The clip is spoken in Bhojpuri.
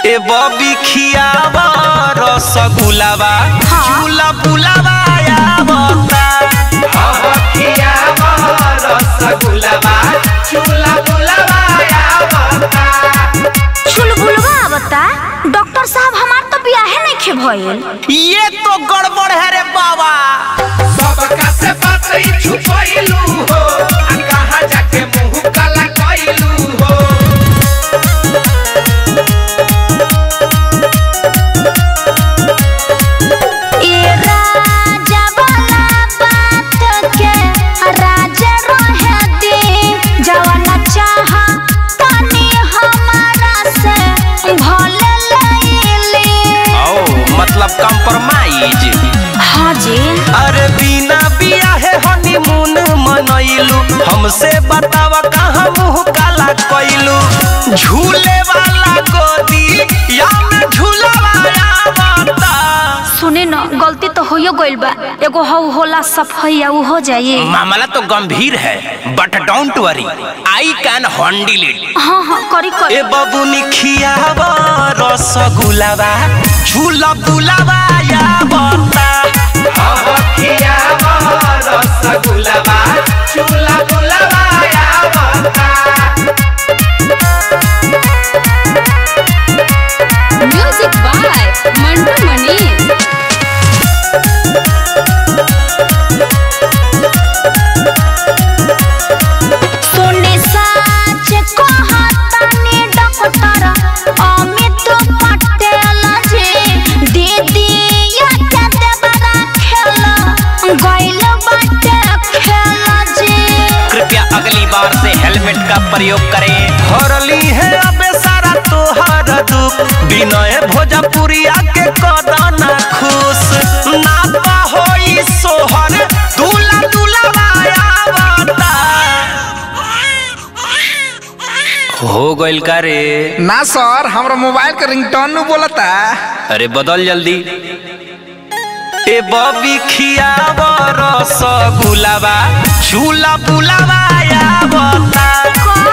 ए बबी खियावा रसगुलावा झूला बुलावा आवता अब खियावा रसगुलावा झूला बुलावा आवता चुलबुलवा बता डॉक्टर साहब हमार तो बियाहे नहीं खे भइल ये तो गड़बड़ है रे बाबा सबका से बात ही छुपैलू हो आ कहाँ जाके मुंह काला कैलू हो ए राजा वाला बात के राजा रहे दे जवाना चाह तनी हमारा से भले लैली ओ मतलब कंप्रोमाइज हाँ जी अरे बिना बियाहे हनीमून मनैलू हमसे बतावा कहाँ मुंह काला कैलू झूले वाला गोदी या में झूलावा आवता सुने न गलती तो होयो गइल बा एगो हौ होला सफैया उ हो जाई मामला तो गंभीर है but don't worry I can handle it हाँ हाँ करी ए करी बबुनी खियावा रसगुलावा झूला बुलावा या बता अब खियावा रसगुलावा झूला बुलावा या बता म्यूजिक बाय मंटू मनी सुने साच कहतानी डॉक्टर अमित पटेल जी दीदी या के देवरा खेल गइल बाटे खेल जी कृपया अगली बार से हेलमेट का प्रयोग करें हरली है अबे सारा तोहर दुख विनय भोजपुरिया के कदना खुश नाता होई सोहर दूला दूला आवता हो गइल का रे ना सर हमरा मोबाइल के रिंगटोन नु बोलता अरे बदल जल्दी ए बबी खियावा रसगुलावा झूला बुलावा आवता